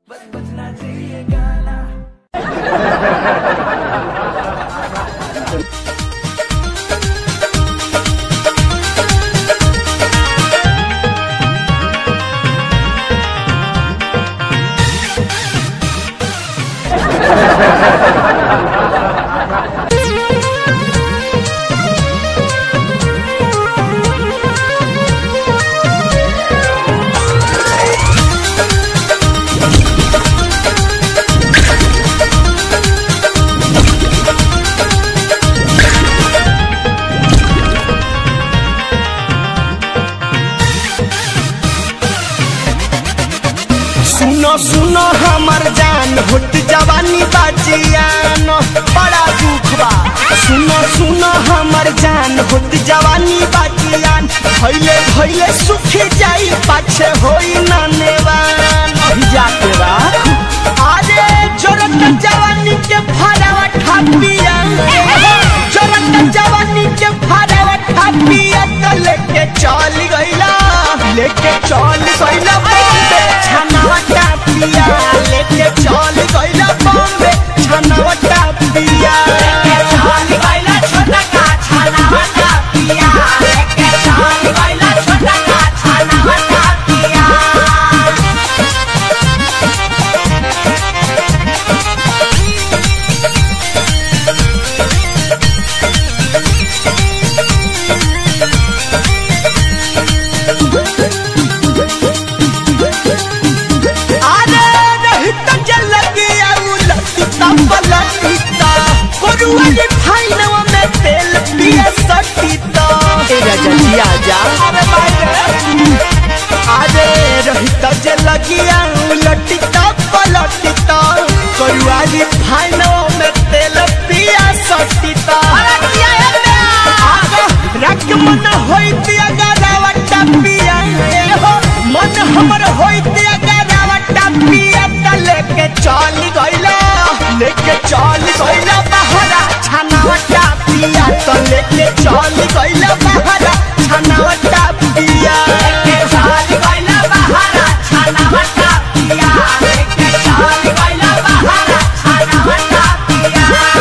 सुनो सुनो हमर जान होट जवानी बाजियान बड़ा दुख बा सुनो सुनो हमर जान होट जवानी बाजियान भैले भैले सुख जाई पाछे होई ना नेवान भिजा के राख अरे जोरत जवानी के फरावा ठापिया जोरत जवानी के फरावा ठापिया तो लेके चल गइला लेके चल गइला बॉम्बे छनावा टापिया लेके चल गइला बॉम्बे छनावा टापिया लेके चल गइला छोटा का छनावा टापिया लेके चल गइला छोटा का छनावा टापिया अरे रहित जल गया उलटिता पलटिता कोरुआ के फाइनवा में तेल पिया सटिता ए राजा जी आजा अरे बाटे अरे रहित जल गया उलटिता पलटिता कोरुआ के फाइनवा में तेल पिया सटिता अरे किया रख मन होइती अगरावटा पिया ए हो मन हमर होइती अगरावटा पिया त लेके चल गइला लेके चल गइला बहरा छनावटा पिया त लेके चल गइला बहरा छनावटा पिया लेके चल गइला बहरा छनावटा पिया लेके चल गइला बहरा छनावटा पिया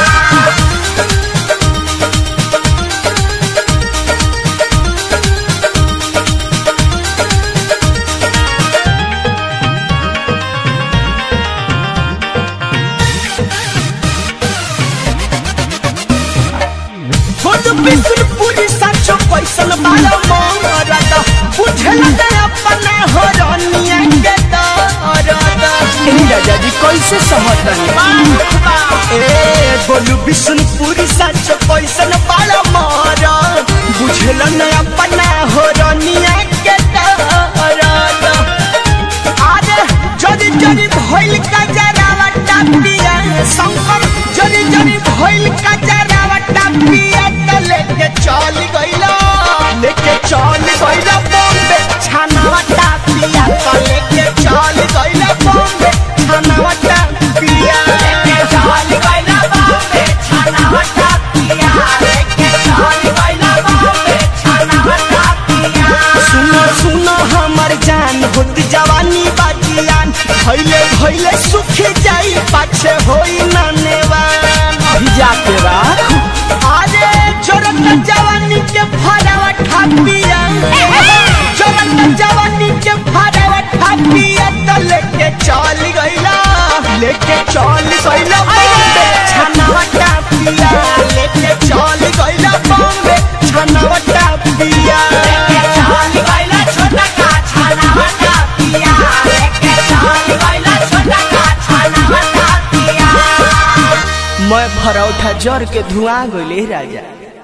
खुद बिसुरपुरी साचो पैसन बाला मोरदा बुझला दे अपना हो रनिया के दरदा ए राजा जी कैसे समझतनी ए बोलू बिसुरपुरी साचो पैसन बाला मोरा बुझला न अपना हो रनिया के दरदा आरे जरी जरी भइल का जरावा टापिया शंकर जरी जरी भइल का जरावा टापिया त लेके चल गइला लेके चल गइला बॉम्बे छानावा टापिया त लेके चल गइला बॉम्बे छानावा टापिया लेके चल गइला बॉम्बे छानावा टापिया लेके चल गइला बॉम्बे छानावा टापिया सुनो सुनो हमर जान होत जवानी बाजियान भइले भइले सुख जाई पाछे होई ना नेवान भिजा के राख अरे जोरत जवानी के फरावा ठापिया जोरत जवानी के फरावा ठापिया त लेके चल गइला लेके चल गइला बॉम्बे छनावा टापिया लेके चल गइला बॉम्बे छनावा टापिया लेके चल गइला छोटा का छनावा टापिया लेके चल गइला छोटा का छनावा टापिया मैं भरौठा जर के धुआं गइले राजा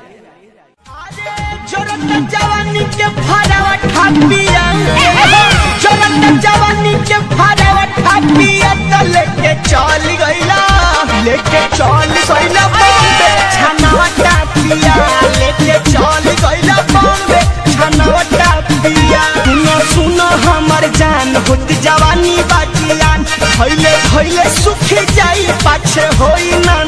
जोरत जवानी के फरावा ठापिया जोरत जवानी के फरावा ठापिया त लेके चल गइला लेके चल गइला बॉम्बे छनावा टापिया लेके चल गइला बॉम्बे छनावा टापिया सुनो सुनो हमर जान होत जवानी बाजियान भइले भइले सुख जाई पाछे होई ना